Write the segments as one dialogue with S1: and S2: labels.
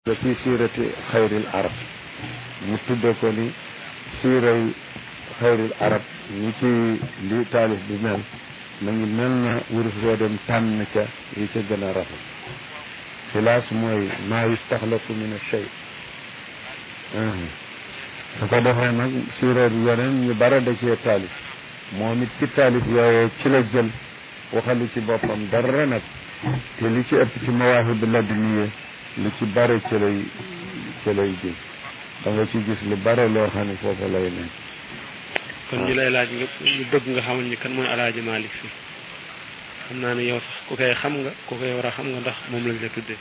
S1: da fi siirati xayril arab mu tudde ko ni siiray xayril arab ni ci li taalif bi mel ma ngi mel na wurus boo dem tànn ca yi ca gën a rafet xilaas mooy maa yustaxlasu min shay su ko defee nag siira bi yeneen ñu bare da cee taalif moom it ci taalif yooyee ci la jël waxali ci boppam dara nag te li ci ëpp ci mawaahibu laduniye lu ci bare ci lay ci lay gis da nga ci gis lu bare loo xam ne foofu lay ne
S2: kon ñu lay laaj nga ñu bëgg nga xamal ñu kan mooy alaaji Malick fi xam naa ne yow sax ku koy xam nga ku koy war a xam nga ndax moom lañ la tuddee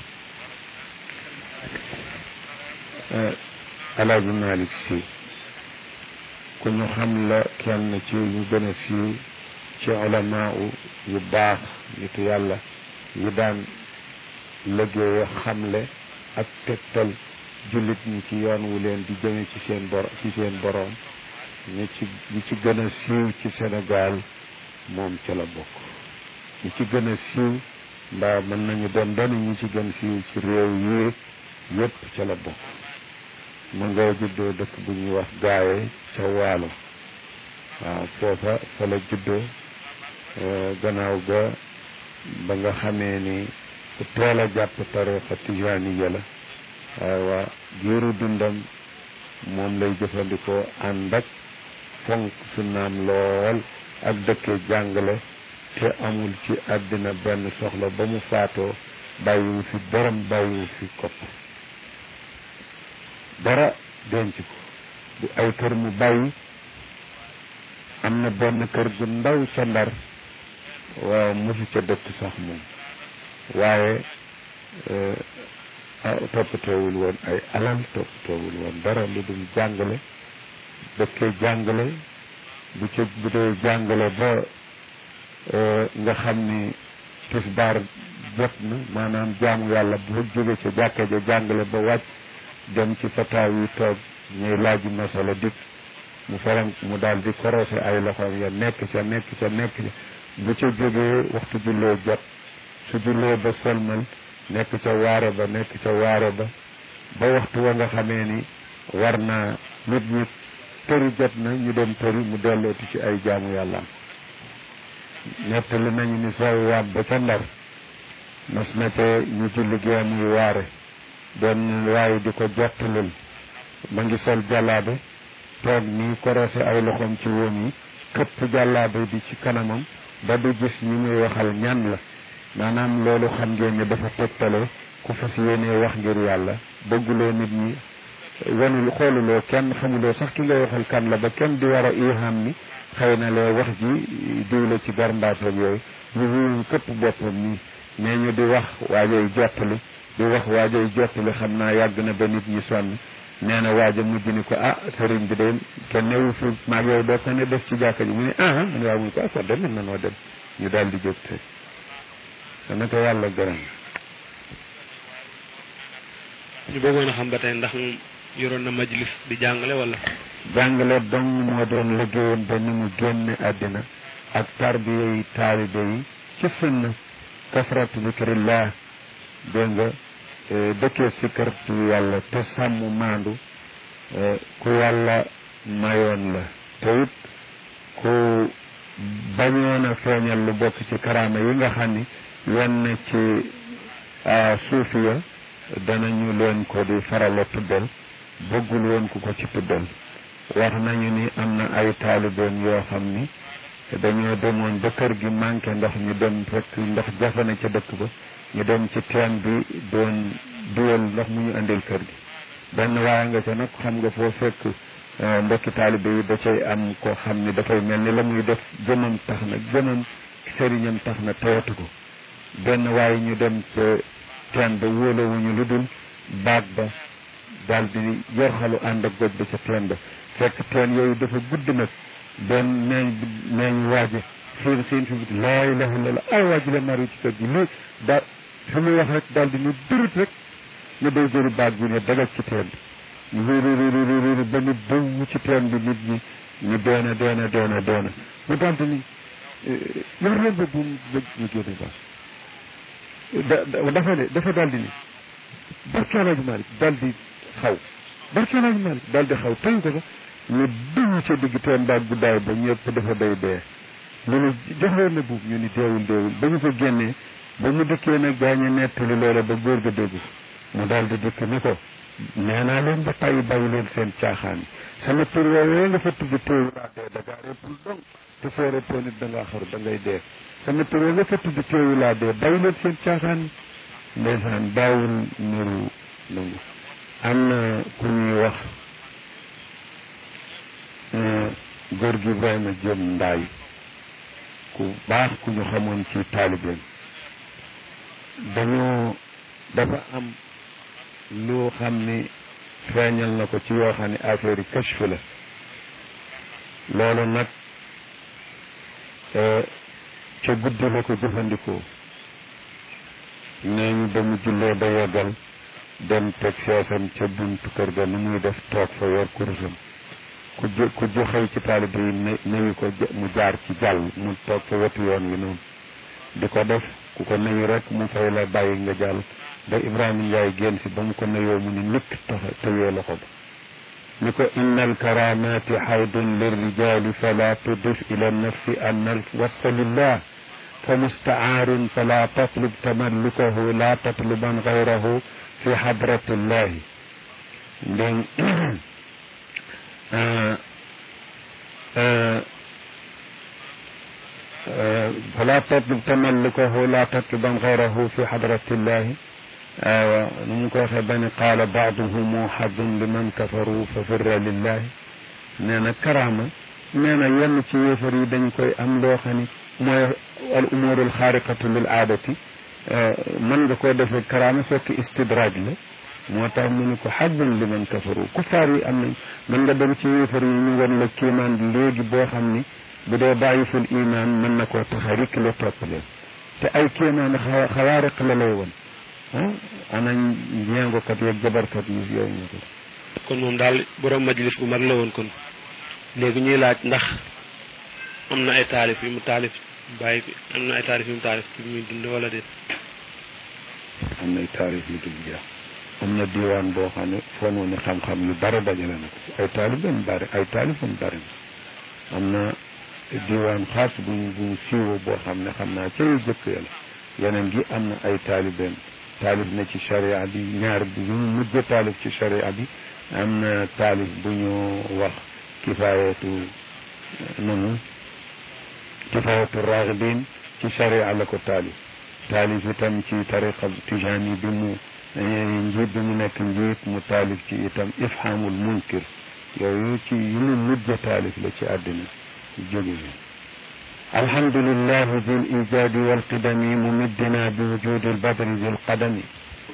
S1: alaaji Malick si ku ñu xam la kenn ci ñu gën a siiw ci ulamaa yu baax nitu yàlla yu daan liggéey xamle ak tegtal jullit ñi ci yoon wu leen di jëme ci seen bor ci seen boroom ñi ci ñi ci gën a siiw ci Sénégal moom ca la bokk ñi ci gën a siiw mbaa mën nañu doon doon ñi ci gën siiw ci réew yi yépp ca la bokk mu nga juddoo dëkk bu ñuy wax gaaye ca waalo waaw foofa fa la juddoo gannaaw ga ba nga xamee ni ku teel a jàpp tariqa tijaaniya la waaye giiru dundam moom lay jëfandikoo ànd ak fonk sunnaam lool ak dëkkee jàngale te amul ci àddina benn soxla ba mu faatoo bàyyiwu fi borom bàyyiwu fi kopp dara denc ko du ay kër mu bàyyi am na benn kër gu ndaw ca ndar waaw mosu ca dëkk sax moom waaye toppatoowul woon ay alal toppatoowul woon dara lu dul jàngale dëkkee jàngale bu ca bu dee jàngale ba nga xam ni tisbaar jot na maanaam jaamu yàlla bu jóge ca jàkka ja jàngale ba wàcc dem ci fataaw yi toog ñuy laaj masala dikk mu faram mu daal di korosé ay loxoom ya nekk ca nekk ca nekk ca bu ca jógee waxtu jullee jot su jullee ba sëlmal nekk ca waare ba nekk ca waare ba ba waxtu wa nga xamee ni war naa nit ñi tëri jot na ñu dem tëri mu dellooti ci ay jaamu yàllaam nettali nañu ni saw waat ba ca ndar mas na ca ñu julli gee muy waare doon waaye di ko jottalul ma ngi sol jàllaabe toog nii korosé ay loxoom ci woom yi këpp jàllaabe bi ci kanamam ba du gis ñi muy waxal ñan la maanaam loolu xam ngeen ne dafa tegtale ku fas yéenee wax ngir yàlla bëgguloo nit ñi wanul xooluloo kenn xamuloo sax ki nga waxal kan la ba kenn di war a iham ni xëy na lee wax ji diw la ci garmbaasoog yooyu ñu wuyu këpp boppam nii mais ñu di wax waajoy jottali di wax waajoy jottali xam naa yàgg na ba nit ñi sonn nee na waaja mujj ni ko ah sëriñ bi de kenn newu fi maag yow doo ko ne des ci jàkka ji mu ne ah mu ne waaw mu ne ko ah kon de mën na noo dem ñu daal di jóg te dana ko yàlla gërëm
S2: ñu bëggoon a xam ba tey ndax moom yoroon na majlis di jàngale wala
S1: jàngale dong moo doon liggéeyam ba ni mu génne àddina ak tarbiya yi taalibe yi ci sunna kasratu zikrillah dégg nga dëkkee sikkartu yàlla te sàmm maandu ku yàlla mayoon la te it ku bañoon a feeñal lu bokk ci karaama yi nga xam ni yenn ci suufiya danañu leen ko di farala tuddal bëggul woon ku ko ci tuddal wax nañu ni am na ay taalibeem yoo xam ni dañoo demoon ba kër gi manqué ndox ñu dem fekk ndox jafe na ca dëkk ba ñu dem ci teen bi doon duwal ndox mu ñu indil kër gi benn waaye nga ca nag xam nga foo fekk mbokki taalibe yi da cay am koo xam ni dafay mel ni la muy def jëmam tax na jëmam sëriñam tax na tewatu ko benn waaye ñu dem ca teen ba wóolawuñu lu dul baag ba daal di yor xalu ànd ak goj ba ca teen ba fekk teen yooyu dafa gudd nag benn neeñ neeñ waaje seen seen fi biti laa ilaha illallah ay waaji la mari ci kër gi lii daal fi muy wax rek daal di ñu durut rek ñu day jëri baag bi ne dagal ci teen bi ñu réeréeréeréer ba ñu bëw ci teen bi nit ñi ñu doona doona doona doona mu daal di ni yor leen ba bu mu bëgg ñu génne baax da dafa ne dafa daal di ni barke Alaaji Malik dal di xaw barke Alaaji Malik dal di xaw tey ko sax ñu dugg ca digg teen baag guddaay ba ñëpp dafa day dee mu ne joxoon na buub ñu ni deewul deewul ba ñu ko génnee ba mu dëkkee nag gaañu nettali loola ba góor ga dégg mu daal di dëkk ni ko nee naa leen ba tàyyi bàyyi leen seen caaxaan yi sama tur woowee nga fa tudd téewu laa dee da ngaa reppul dong te soo reppoo nit da ngaa xaru da ngay dee sama tur nga fa tudd téewu laa dee bàyyi leen seen caaxaan yi ndeysaan daawul nuru nangu am na ku ñuy wax góor gi Ibrahima Diop Ndaay ku baax ku ñu xamoon ci taalibeem dañoo dafa am loo xam ni feeñal na ko ci yoo xam ne affaire yi kashf la loolu nag ca guddi la ko jëfandikoo nee ñu ba mu jullee ba yeggal dem teg seesam ca buntu kër ga nu muy def toog fa yor kurusam ku ju ku ju xëy ci taalibe yi nuyu ko mu jaar ci jàll mu toog fa wetu yoon wi noonu di ko def ku ko nuyu rek mu fay la bàyyi nga jàll ba Ibrahima Ndiaye génn si ba mu ko nuyoo mu ni nikk tax tëyee loxo ba ni ko inna alkaramati xaydun lirrijali fala tudif ila nafsi an alwasfa lillah fa mustaarun fala tatlub tamallukahu la tatluban gayrahu fi xadrati llahi ndég فلا تطلب تملكه لا تطلبا غيره في حضرة الله نمكوخ بني قال بعضهم حظ لمن كفروا ففر لله نانا كرامة نانا ين ci yéefar yi dañ koy am loo xam ni mooy al umurul xaariqatu lil aadati mën nga koo defee karaama fekk istidraaj la moo tax mu ni ko xaddun li man kafaru kufaar yi am nañ mën nga dem ci yéefar yi ñu won la kiimaan léegi boo xam ni bu dee bàyyiful iman mën na koo tax a rikk la topp leen te ay kéemaan xawaariq la lay won ah ana njeengokat yeeg jabarkat yi yooyu ñu ko
S2: kon moom daal borom majlis bu mag la woon kon léegi ñuy laaj ndax am na ay taalif yu mu taalif bàyyi fi am na ay taalif yu mu taalif ci muy dund wala déet
S1: am nay taarif yu dul jeex am na diwaan boo xam ne foo mu ne xam-xam yu bare dajale na ko ci ay taalifam bari ay taalifam bari na am na diwaan xaas bu ñu bu ñu siiwoo boo xam ne xam naa ca yu jëkk ya la yeneen gi am na ay taalibeem taalif na ci sharia bi ñaar bu ñu mujj taalif ci sharia bi am na taalif bu ñu wax kifaayatu nanu kifaayatu raagibin ci sharia la ko taalif taalif itam ci tariqa tijaani bi mu njiit bi mu nekk njiit mu taalif ci itam ifhamul munkir yooyu ci yu mu mujj taalif la ci àddina jóge alhamdulilah bil ijaadi wal qidami mumiddina bi wujudi al badri dil qadami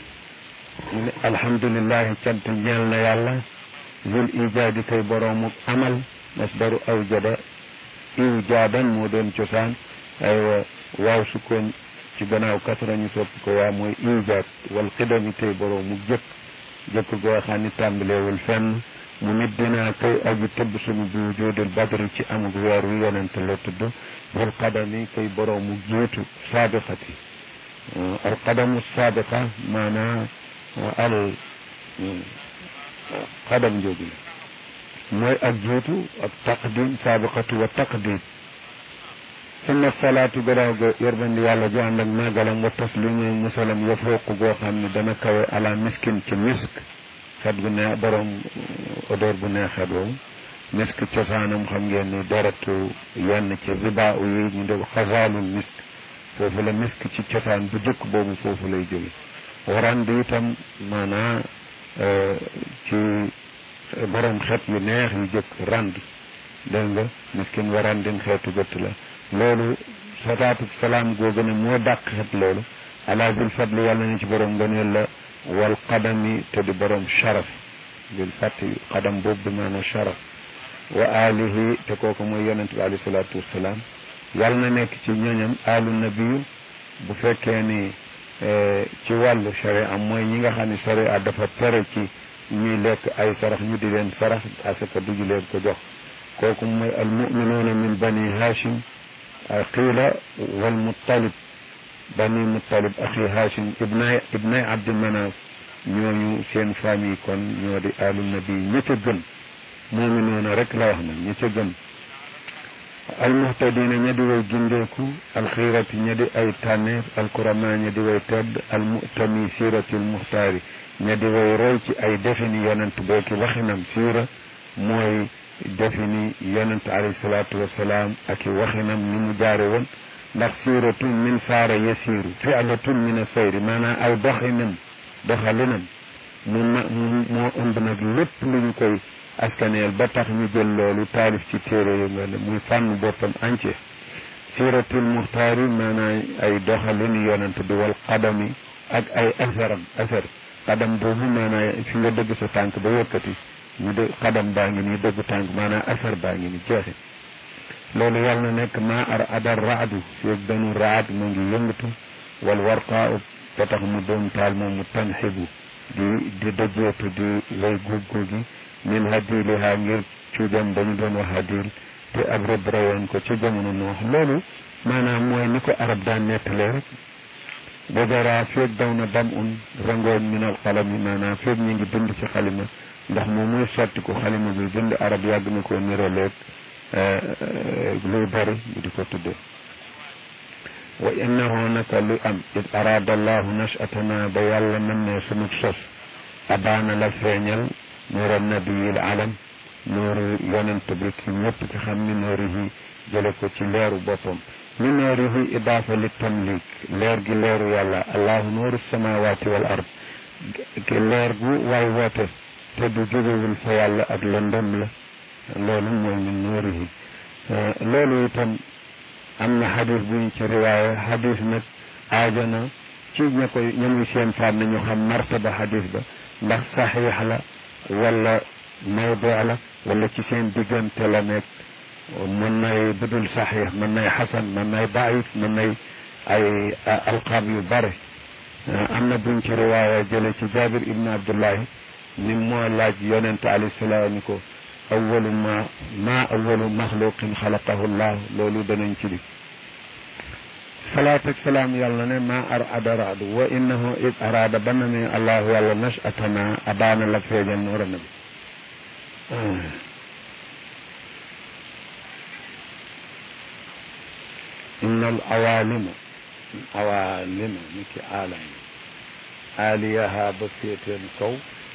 S1: alhamdulilah cant ñeel na yàlla bil ijaadi kay boroomu amal masdaru awjada iwjaadan moo doon cosaan aywa waaw sukkoon ci gannaaw kasra ñu soppi ko waa mooy ijaad wal qidami kay boroomu jëkk jëkk goo xam ni tàmbalewul fenn mu nit dinaa kay aju tëbb sunu bi wujudil badri ci amug weer wi yonent la tudd zul qadami kay boroomu jiitu saabiqati al qadamu saabiqa maanaa al qadam jooju la mooy ak jiitu ak taqdim saabiqatu wa taqdim summa salaatu gannaaw ga yërmandi yàlla ju ànd ak màggalam wa taslimu musalam ya fooq goo xam ne dana kawe ala miskin ci misk xet gu neex borom odeur bu neex xet woowu misk cosaanam xam ngeen ni deretu yenn ci riba yi ñu def xasaalul misk foofu la misk ci cosaan bu jëkk boobu foofu lay jóge warand itam maanaa ci borom xet yu neex yu jëkk rand dégg nga miskin warandin xeetu gëtt la loolu salaatu salaam googu ne moo dàq xet loolu ala bil fadli yàlla ni ci borom ngëneel la wal qadami te di borom sharaf bil fàtti qadam boobu bi maanaam sharaf wa alihi te kooku mooy yonent bi alayhi salaatu wasalaam yàlla na nekk ci ñoñam alu nabiyu bu fekkee ni ci wàllu sharia mooy ñi nga xam ne sharia dafa tere ci ñuy lekk ay sarax ñu di leen sarax asaka duju leen ko jox kooku mooy al muminuuna min bani hashim qiila wal muttalib bani muttalib axi hashim ibnay ibnay abdi manaf ñooñu seen famille kon ñoo di alu nabi ña ca gën moomi noonu rek la wax nag ña ca gën almuhtadina ña di way gindeeku alxiirati ña di ay tànneef alkurama ña di way tedd almutami siiratul muxtaari ña di way roy ci ay defini yonent booki waxinam siira mooy defini yonent alayhi salaatu wasalaam ak i waxinam ni mu jaare woon ndax siiratun min saara yasiiru fi'latun min asayri maanaam aw doxinam doxalinam mu ma moo ëmb nag lépp lu ñu koy askaneel ba tax ñu jël loolu taalif ci téere yu mel ne muy fànn boppam entier siiratul muxtaari maanaam ay doxalini yonent bi wal qadami ak ay asaram asar qadam boobu maanaam fi nga dëgg sa tànk ba yëkkati ñu de qadam baa ngi nii dëgg tànk maanaam asar baa ngi nii jeexi loolu yàlla na nekk maa ar adar raadu feeg danu raad mu ngi yëngatu wal warqaa ba tax mu doon taal moom mu tanxibu di di dëjeetu di lay góog gi min hadiliha ngir cuujam dañu doon wax hadil te ab rëbb rawoon ko ci jamono noox loolu maanaam mooy ni ko arab daan nettalee rek dajara feeg daw na dam un rangoon min al xalami maanaam feeg ñu ngi bind ci xalima ndax moom muy sotti ko xalima bi bind arab yàgg na ko niraleeg luy bari ñu di ko tudde wa innahu naka lu am id araada allahu nashatana ba yàlla mën ne sunu sos abaana la feeñal nuura nabiyil alam nuuru yonent bi ki ñëpp ki xam ni noori yi jële ko ci leeru boppam ni noori yi idaafa li tamlik leer gi leeru yàlla allahu nuuru samawaati wal ard ki leer gu waay woote te du jógewul fa yàlla ak lëndëm la loolu mooy min noori yi loolu itam am na xadis bu ñu ci riwaaye xadis nag aajo na ci ña koy ña muy seen fànn ñu xam martaba xadis ba ndax saxiix la wala mawdu la wala ci seen diggante la nekk mën nay budul saxiix mën nay xasan mën nay daif mën nay ay alqaab yu bare am na buñ ci riwaaya jële ci jabir ibn abdullahi ni moo laaj yonente alayhi salaam ni ko awalu ma ma awalu maxluqin xalaqahu llah loolu danañ ci di salaat ak salaam yàlla ne ma ar adaraadu wa innahu id araada ba na ne allahu yàlla nashatana abaana la feeñal noora na bi inna al awaalima awaalima ni ki aalam aaliyaha ba féeteen kaw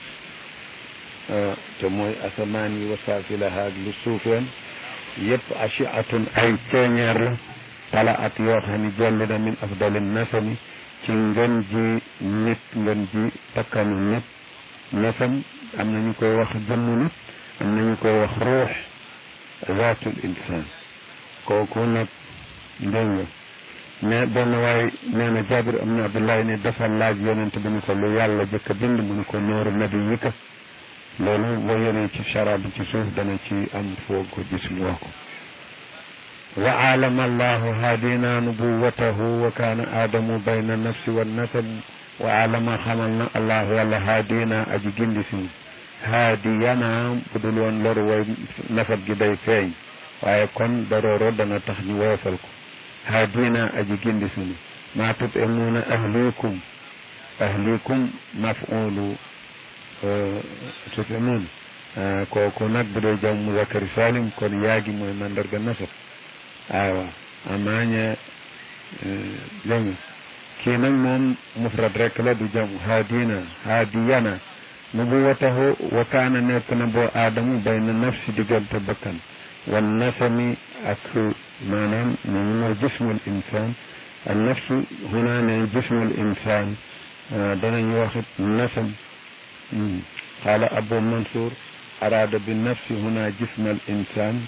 S1: te mooy asamaan yi wa saafilaha ak lu suufeen yëpp achiatun ay ceeñeer la tala at yoo xam ne jolli na min afdali nasami ci ngën ji nit ngën ji takkanu nit nasam am na ñu koy wax jëmmu nit am na ñu koy wax ruux zaatul insaan kooku nag dégg nga mais benn waay nee na jabir am na abdullahi ne dafa laaj yonent bi ni ko lu yàlla jëkk a bind mu ni ko nooru nabi yi ka loolu boo yenee ci chara bi ci suuf dana ci am foo ko gis mu wax ko wa aalama allahu haadina nubuwatahu wa kaana aadamu bayna nafsi wa nasab wa aalama xamal na allahu yàlla haadina aji gindi si haadiyana bu dul woon loru way nasab gi day feeñ waaye kon darooro dana tax ñu woyofal ko haadina aji gindi sunu maa tutimuuna ahlikum ahlikum mafulu tutimuun kooku nag bu dee jam muzakkari salim kon yaagi mooy mandarga nasab aywa amaaña dégg kii nag moom mufrad rek la du jam haadina haadiyana nubuwatahu wa kaana nekk na boo aadamu bayna nafsi diggante bakkan wan nasami ak maanaam moom mooy jismul insaan al nafsu huna ne jismul insaan danañ waxit nasam qaala abu mansour araada bi nafsi huna jism al insaan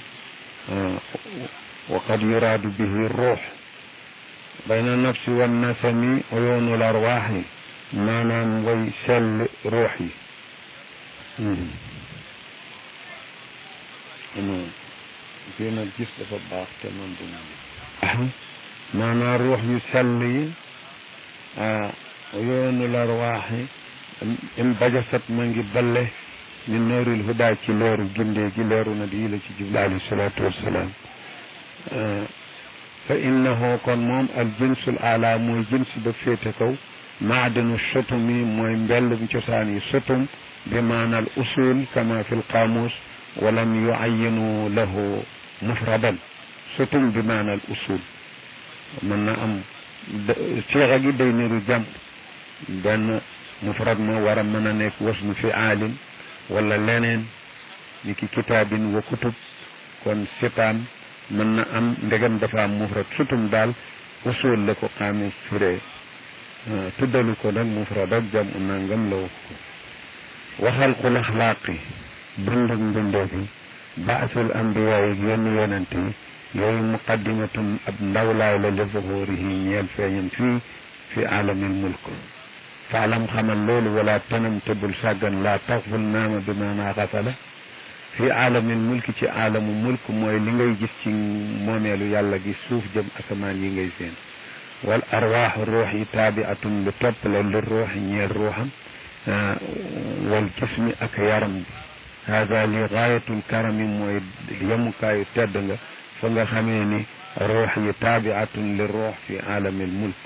S1: wa qad yuraadu bihi ruux bayna nafsi wan nasami uyuunul arwaaxi maanaam way sell ruux yi fii nag gis dafa baax te man du man maanaam ruux yu sell yi yoonul arwaaxi in bajasat ma ngi balle min nooril hudaa ci leeru gindee gi leeru na di la ci jublu alayhi salaatu wassalaam fa innahu kon moom al jinsul ala mooy jins ba féete kaw maadinu sutumi mooy mbellum cosaan yi sutum bi maanal usul kama fi lqaamus walam yuayinu lahu mufradan sutum bi maanal usul mën na am siixa gi day niru jàmm benn mufrad ma war a mën a nekk wasnu fi aalin wala leneen ni ki kitaabin wa kutub kon sitaan mën na am ndegam dafa am mufrad sutum daal usul la ko xaami firee tuddalu ko nag mufrad ak jam u nangam la wax ko waxal xul axlaaqi bindug mbindee bi baasul ambiyaa yi yenn yonent yi yooyu muqaddimatun ab ndawlaay la li zuhurihi ñeel feeñam fii fi aalamil mulk faalam xamal loolu wala tanam te bul sàggan laa taxful naama bi maanaa xafala fi aalamil mulki ci aalamu mulk mooy li ngay gis ci moomeelu yàlla gi suuf jëm asamaan yi ngay seen wal arwaaxu ruux yi taabiatun lu topp la li ruuxi ñeel ruuxam wal jismi ak yaram bi haada li gaayatul karami mooy yemukaayu tedd nga fa nga xamee ni ruux yi taabiatun li ruux fi aalamil mulk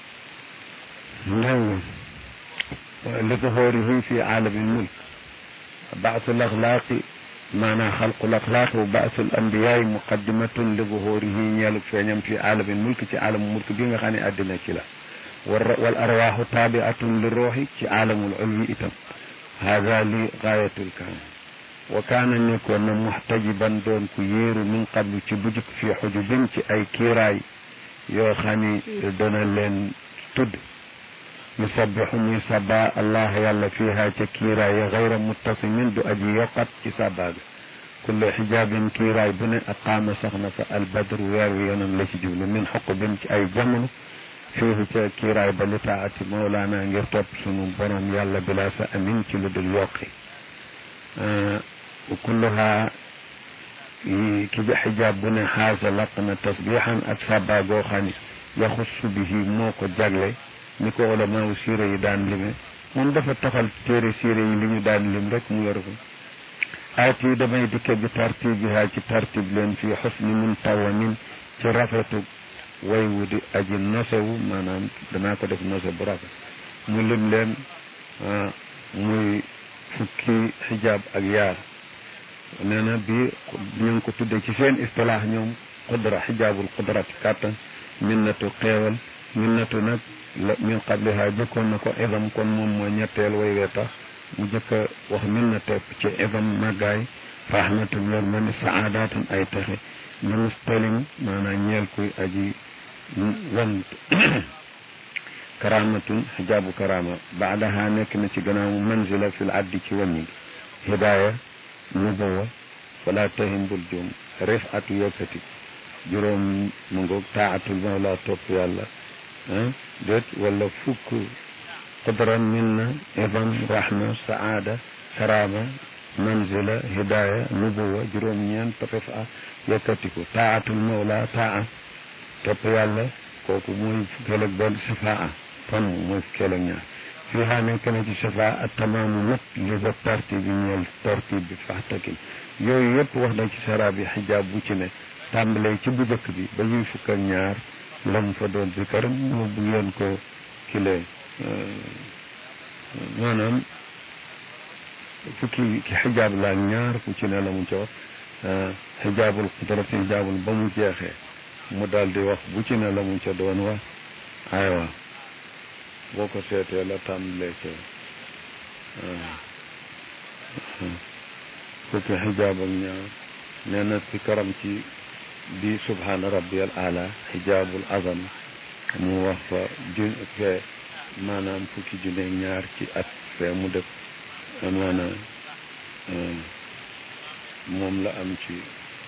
S1: dégg li zuhurihi fi aalamil mulk baasul axlaaqi maanaam xalqul axlaaqi wa baasul ambiyaay muqaddimatun li zuhurihi ñeelu feeñam fi aalamil mulk ci aalamu mulk bi nga xam ne àddina ci la wal arwaaxu taabiatun li ruuxi ci aalamul ulwi itam haada li gaayatul karam wa kaana nekkoon na muxtajiban doon ku yéeru min qablu ci bu jëkk fii xujubin ci ay kiiraay yoo xam ni dana leen tudd yusabixu muy saba allah yàlla fiiha ca kiiraay ya gayra muttasimin du aji yokkat ci sabaaga kullu xijaabin kiiraay bu ne aqaama sax na fa albadru weer wi yoonam la ci jublu min xuqubin ci ay jamono fiihi ca kiiraay ba li taati mawlaana ngir topp sunu borom yàlla bila sa amin ci lu dul yokki kulluha ki xijaab bu ne xaasa laq na tasbixan ak saba goo xam ne yaxussu bihi moo ko jagle ni ko ulamaaw siire yi daan lime moom dafa taxal téere siire yi li ñu daan lim rek mu yor ko aati damay dikke bi tartibiha ci tartib leen fii xusni muntawamin ci rafetu way wu di aji nosewu maanaam danaa ko def nose bu rafet mu lim leen muy fukki xijaab ak yaar nee na bi ñu ngi ko tudde ci seen istilaax ñoom qudra xijaabul qudrati kàttan minnatu xeewal minnatu nag la min qabliha jëkkoon na ko idam kon moom mooy ñetteel way wee tax mu jëkk a wax minna tepp ci idam màggaay rahmatun yor ma ni saadaatun ay texe li mustalim maanaam ñeel kuy aji wan karamatun xijaabu karama baadaha nekk na ci gannaaw manzila fil addi ci wàññi gi hidaaya nubuwa wala tahim bul juum rifatu yëkkati juróom mu ngoog taatul mawla topp yàlla déet wala fukk qudran minna idam rahma saada karama manzila hidaya nubuwa juróom ñeent rifa yëkkatiku taatul mawla taa topp yàlla kooku mooy fukkeel ak benn safaa fan mooy fukkeel ak ñaar fii xaa nekk na ci safaa ak tamaamu mat li ba tartib bi ñeel tartib bi faxtakin yooyu yëpp wax na ci sara bi xijaab bu ci ne tàmbalee ci bu njëkk bi ba ñuy fukk ak ñaar lam fa doon bi karam moo bu ngeen ko kile maanaam fukki ki xijaab la ak ñaar ku ci ne la mu ca wax xijaabul qudrati xijaabul ba mu jeexee mu daal di wax bu ci ne la mu ca doon wax aywa boo ko seetee la tàmbalee ca fukki xijaab ak ñaar nee na ci karam ci bi subhaana rabbiyal ala xijaabul azam mu wax fa jun fee maanaam fukki junne ñaar ci at fee mu def maanaam moom la am ci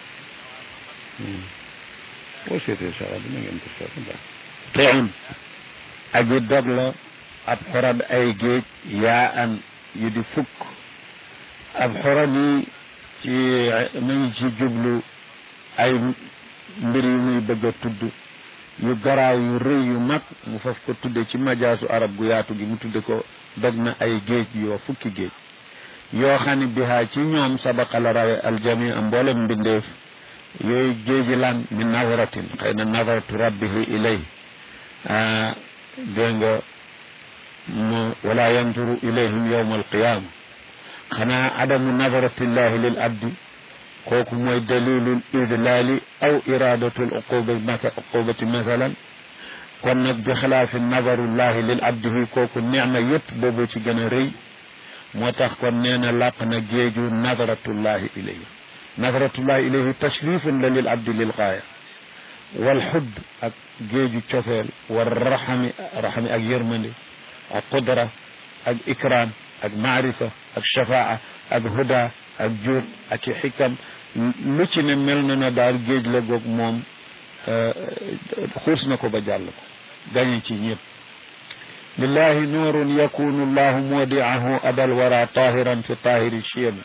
S1: boo seetee saxa bi na ngeen ko seet baax teun aji dog la ab xorad ay géej yaa an yu di fukk ab xorad yi ci mu ngi ci jublu ay mbir yu muy bëgg a tudd yu garaaw yu rëy yu mag mu faf ko tudde ci majaasu arab gu yaatu gi mu tudde ko dog na ay géej yoo fukki géej yoo xam ne bihaa ci ñoom sabaqa la rawe aljami a mboolem mbindeef yooyu géeji lan min nawratin xëy na nawratu rabbihi ilay dégg nga wala yanduru ilayhim yawma alqiyama xanaa adamu nadaratillahi lil abdi kooku mooy dalilul idlaali aw iradatul uquba masa uqubati masalan kon nag bi xilaafi nadarullahi lil abdi fii kooku nicma yépp boobu ci gën a rëy moo tax kon nee na làq na géeju nadaratullahi ilayhi nadaratullahi ilayhi tashrifun la lil abdi lil gaaya wal xudd ak géeju cofeel war raxami raxami ak yërmande ak qudra ak ikram ak maarifa ak shafaa ak huda ak jur ak i xikam lu ci ne mel na na daal géej la goog moom xuus na ko ba jàll ko gañe ci ñëpp lillahi nuurun yakunu llahu modiahu abal wara tahiran fi tahiri chiyami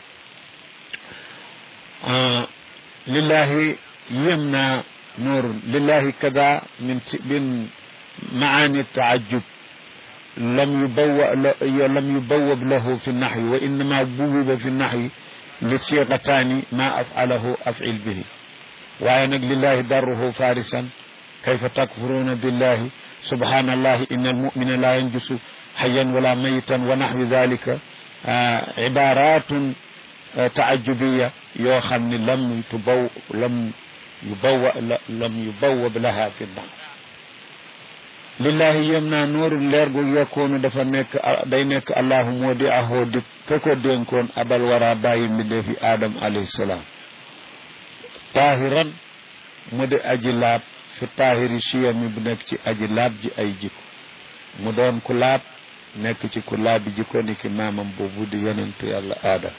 S1: lillahi yem naa nuurun lillahi kada min min maani taajub لم يبوأ لم يبوب له في النحو وإنما بوب في النحو لصيغتان ما أفعله أفعل به وأنك لله دره فارسا كيف تكفرون بالله سبحان الله إن المؤمن لا ينجس حيا ولا ميتا ونحو ذلك آه عبارات آه تعجبية يوخن لم تبو لم يبوأ لم يبوب لها في النحو lillahi yem naa nooru leer gu yokkoonu dafa nekk day nekk allahu moo di ahoo di ka ko dénkoon abal wara bàyyi mbindeefi aadam alayhi salaam taahiran mu di aji laab fi taahiri siyami bu nekk ci aji laab ji ay jikko mu doon ku laab nekk ci ku laabi jikko ni ki maamam boobu di yonentu yàlla aadam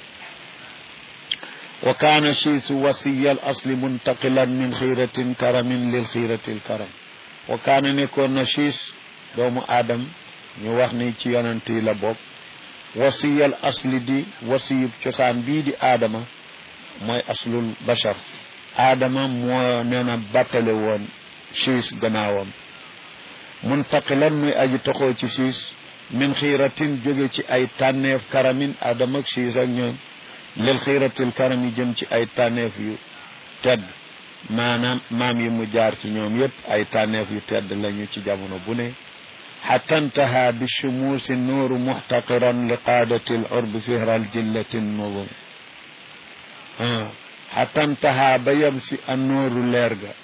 S1: wa kaana chiisu wasiya al asli muntaqilan min xiiratin karamin lil xiirati l karam wa kaana nekkoon na siis doomu aadam ñu wax ni ci yonent yi la bokk wasiyal asli di wasiyub cosaan bii di aadama mooy aslul bashar aadama moo nee na bàttale woon siis gannaawam muntaqilan muy aji toxoo ci siis min xiiratin jóge ci ay tànneef karamin aadama ak siis ak ñoom lil xiiratil karam yi jëm ci ay tànneef yu tedd maanaam maam yi mu jaar ci ñoom yépp ay tànneef yu tedd lañu ci jamono bu ne xatta ntaha bi shumuusi nuuru muxtaqiran li qaadati l urbi fihra al jillati nubum xatta ntaha ba yem si an nuuru leer ga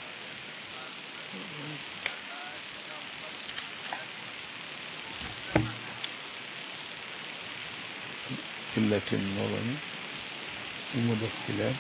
S1: jillati nubum mu def ci leer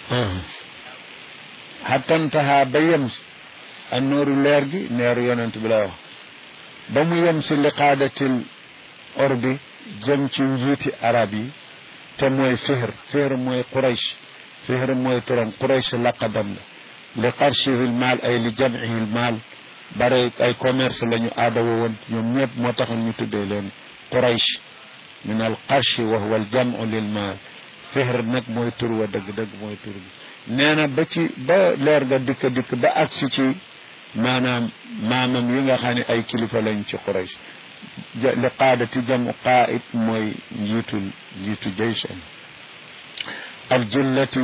S1: xattantaha ba yem si an nooru leer gi neeru yonent bi lay wax ba mu yem si liqaadatil orbi jëm ci njiiti arab yi te mooy fihr fihr mooy quraysh fihr mooy turam quraysh laqabam la li qarshihi maal ay li jamcihi maal bare ay commerce la ñu aadawo woon ñoom ñëpp moo taxoon ñu tuddee leen quraysh min al qarshi wa huwa al jamcu lil maal fihr nag mooy tur wa dëgg-dëgg mooy tur bi nee na ba ci ba leer ga dikk dikk ba agsi ci maanaam maamam yi nga xam ne ay kilifa lañ ci Quraysh li qaadati jamu qaid mooy njiitul njiitu jaysan al jillati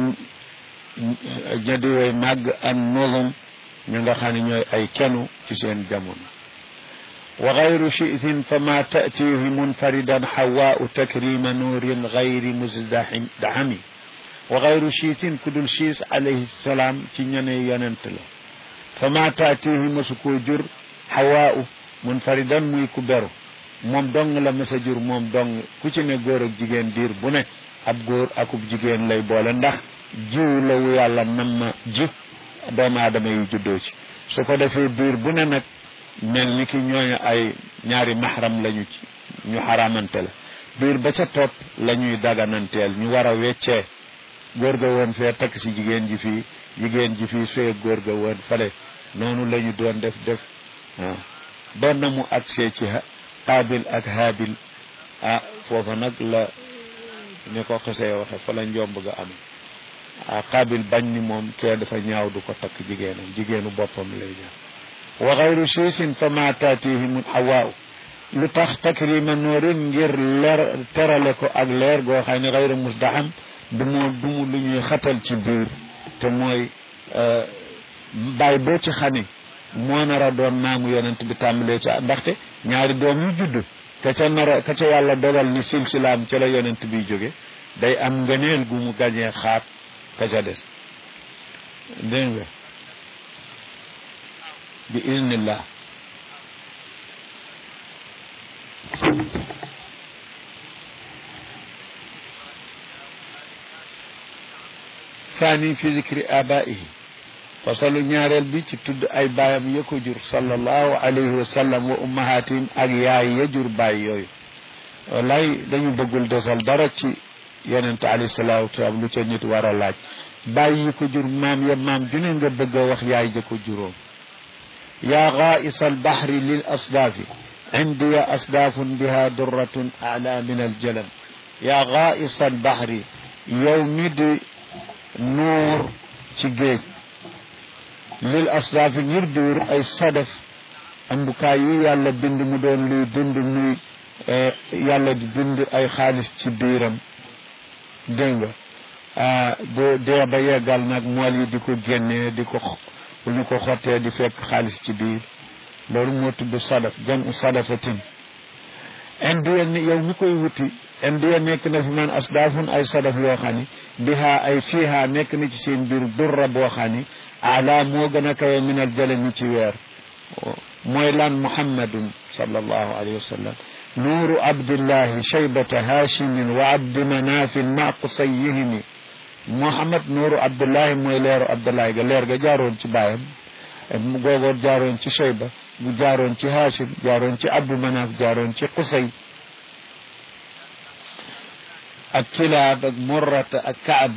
S1: ñadiwee màgg an nuzum ñu nga xam ne ñooy ay kenu ci seen jamono wa gayru chiitin fa ma taatihi munfaridan xawaau takrima nuurin gayri musdahami wa gayru chiitin ku dul chiis alayhi salaam ci ñene yonent la fa ma taatihi masu koo jur xawaau munfaridan muy ku beru moom dong la mas a jur moom dong ku ci ne góor ak jigéen diir bu ne ab góor akub jigéen lay boole ndax jiw la wu yàlla nam ma ji doomu aadama yu juddoo ci su ko defee diir bu ne nag mel ni ki ñooñu ay ñaari maxram lañu ci ñu xaramante la biir ba ca topp la ñuy dagananteel ñu war a weccee góor ga woon fee takk si jigéen ji fii jigéen ji fii sooy góor ga woon fale noonu la ñu doon def def waaw doon na mu agsee ci qaabil ak haabil ah foofa nag la ni ko xesee waxe fa la njomb ga am ah qaabil bañ ni moom kee dafa ñaaw du ko takk jigéenam jigéenu boppam lay ñaaw wa xayru siisin fa ma taatihim hawaaw lu tax takrima noorin ngir leer terale ko ak leer goo xam ne xayru musdaham du mu du mu lu ñuy xatal ci biir te mooy bàyyi boo ci xani moo nar a doon maamu yonent bi tàmbalee ci ndaxte ñaari doom yu judd ka ca nara ka ca yàlla dogal ni silsilaam ca la yonent bi jóge day am ngëneel gu mu gañee xaat ka ca des dégg nga bi iznillah saani fi zikri abaihi fasalu ñaareel bi ci tudd ay baayam ya ko jur sallallahu alayhi wa sallam wa ummahatim ak yaay ya jur baay yooyu wallaay dañu bëggul desal dara ci yonente alayhi salaatu wasalaam lu ca nit war a laaj baay yi ko jur maam ya maam ju ne nga bëgg a wax yaay ja ko juróom yaa gaa'isa albahri lil asdaafi عندي أصداف بها درة أعلى من الجلم يا غائص البحر يومد نور تجيج للأصداف يردور أي صدف أمبكاي يالا بند مدون لي بند نوي يالا دي بند أي خالص تبيرم دنگا bu dee ba yeggal nag mool yi di ko génnee di ko bu ñu ko xottee di fekk xaalis ci biir loolu moo tudd sadaf jam sadafatin indiya ni yow mi koy wuti indiya nekk na fi man asdaafun ay sadaf yoo xam ni biha ay fiiha nekk na ci seen biir durra boo xam ni ala moo gën a kawe min al jalami ci weer mooy lan muhammadun sallallahu alayhi wa sallam nuuru abdillahi shaybata haashimin wa abdi manafin ma qusayihimi muhammad nuuru abdullahi mooy leeru abdullahi ga leer ga jaaroon ci baayam googoor jaaroon ci shayba bu jaaroon ci haashim jaaroon ci abdu manaaf jaaroon ci qusay ak kilaab ak murrata ak kaab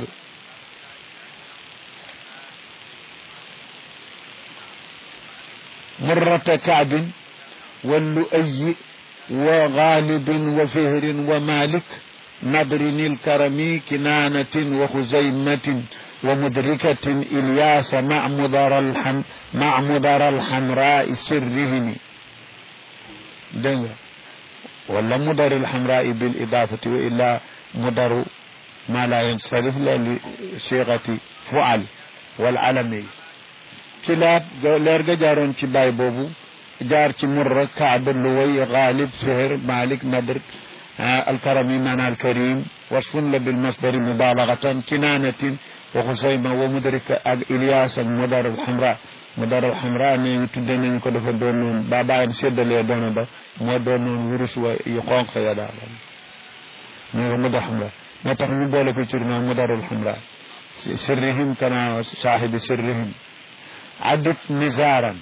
S1: murrata kaabin wa lu'ayyi wa gaalibin wa fihrin wa malik nadrin ilkarami kinanatin wa xuzaymatin wa mudrikatin ilyaasa ma mudar alham ma mudar alhamraa sirrihimi dégg nga wala mudar alhamraa bil idaafati wa illa mudaru ma la yansarif la li siixati fual wal alami kilaab leer ga jaaroon ci baay boobu jaar ci murra kaab luway gaalib fihr malik nadr alkarami maana alkarim wasfun la bil masdari mubalagatan kinaanatin wa xusayma wa mudrika ak ilyas ak mudar alhamra mudar alhamra ne ñu tudde nañu ko dafa doon noon ba bàyyam séddalee doona ba moo doon noon wurus wa yu xonq ya daal ñu ko mudar alhamra moo tax ñu boole ko tur naa mudar alhamra sirrihim kana saahibi sirrihim addit nizaaran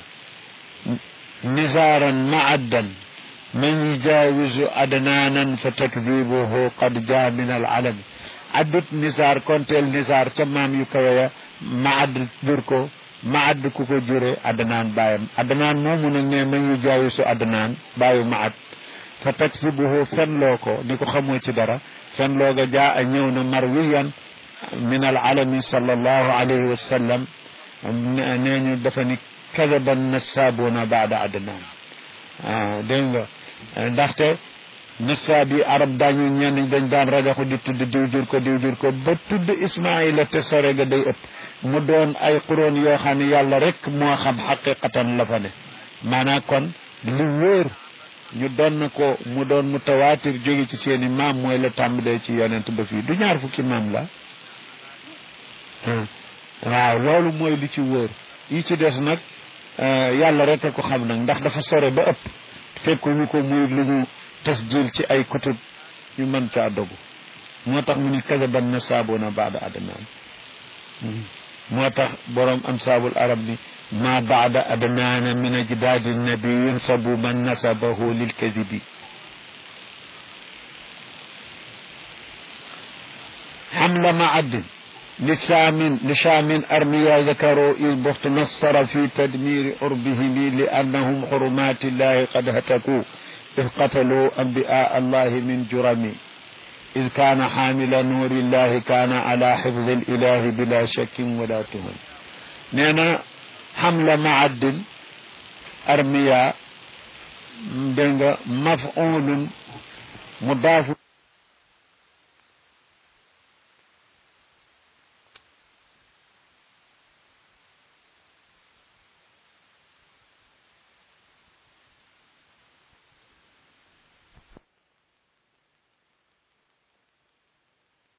S1: نزارا معدا من يجاوز أدنانا فتكذيبه قد جاء من العلم عدت نزار كونتيل نزار تمام يكويا معد دركو معد كوكو جوري أدنان بايم أدنان مومو نغني من يجاوز أدنان بايو معد فتكذبه فن لوكو نيكو خمو دارا فن لوكو جاء نيونا مرويا من العلم صلى الله عليه وسلم نيني دفني kadaba nasaabuna baada adnaan ah dégg nga ndaxte nasaab yi arab daañu ñenn dañ daan rajaxu di tudd diw jur ko diw jur ko ba tudd ismaila te sore ga day ëpp mu doon ay xuróon yoo xam ne yàlla rek moo xam xaqiqatan la fa ne maanaam kon li wóor ñu doon na ko mu doon mu tawaatir jóge ci seeni maam mooy la tàmbalee ci yonent ba fii du ñaar fukki maam la waaw loolu mooy li ci wóor yi ci des nag yàlla rek a ko xam nag ndax dafa sore ba ëpp fekkuñu ko muy lu ñu tasjil ci ay kutub ñu mën caa dogu moo tax mu ni kadaban na saabuna baada adnaan moo tax boroom ansaabul arab ni ma baada adnaana min ajdaadi nabi yunsabu man nasabahu lilkadibi حمل معد لشام لشام أرميا ذكروا إذ بخت نصر في تدمير عربهم لأنهم حرمات الله قد هتكوا إذ قتلوا أنبياء الله من جرم إذ كان حامل نور الله كان على حفظ الإله بلا شك ولا تهم نينا حمل معد أرميا مفعول مضاف